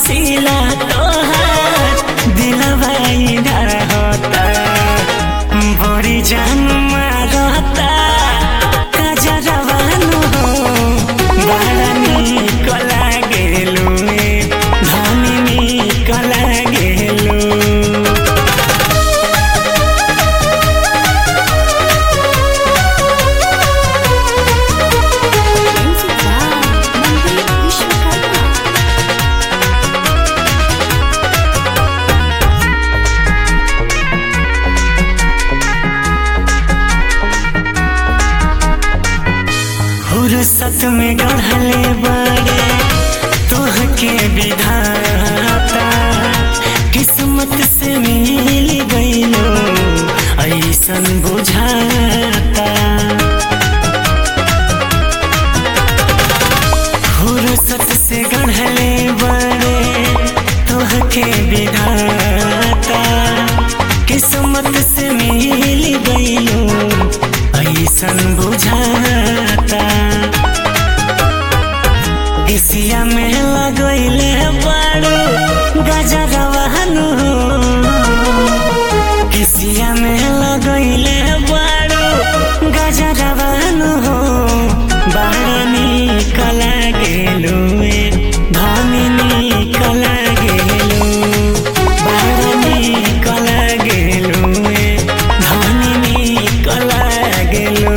रसीला तोहार दिलवा रहता बड़ी जान मारता कजरवानु हो बड़ा निक लागेलु धनी निक लागेलु Music by Mandeep Vishwakarma. फुर्सत में गढ़ले बड़े तोहके विधाता किस्मत से मिल गईलो ऐसन बुझाता फुर्सत से गढ़ले बड़े तोहके विधाता किस्मत से मिल गईलो ऐसन बुझाता एसिया में लगैले बाड़ो गजरवानु किसिया में लगैले बाड़ो गजरवानु बाड़ा निक लागेलु धनी निक लागेलु बाड़ा निक लागेलु धनी निक लागेलु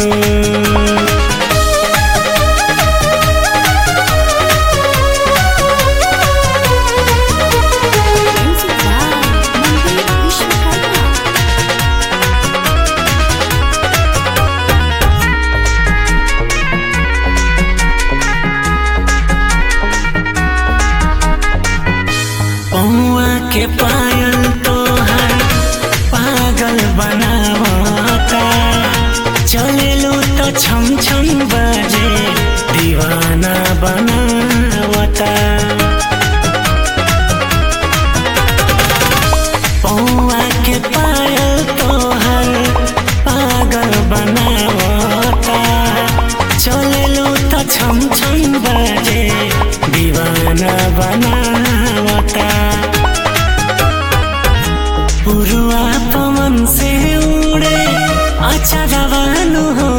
Music by Mandeep Vishwakarma. पौआ के पायल तोहर पागल बनावता चलेलू तो छम छम बजे दीवाना बनावता पौआ के पायल तोहर पागल बनावता चलेलू तो छम छम बजे दीवाना बनावता पुरुआ पवन से उड़े अच्छा रवानु हो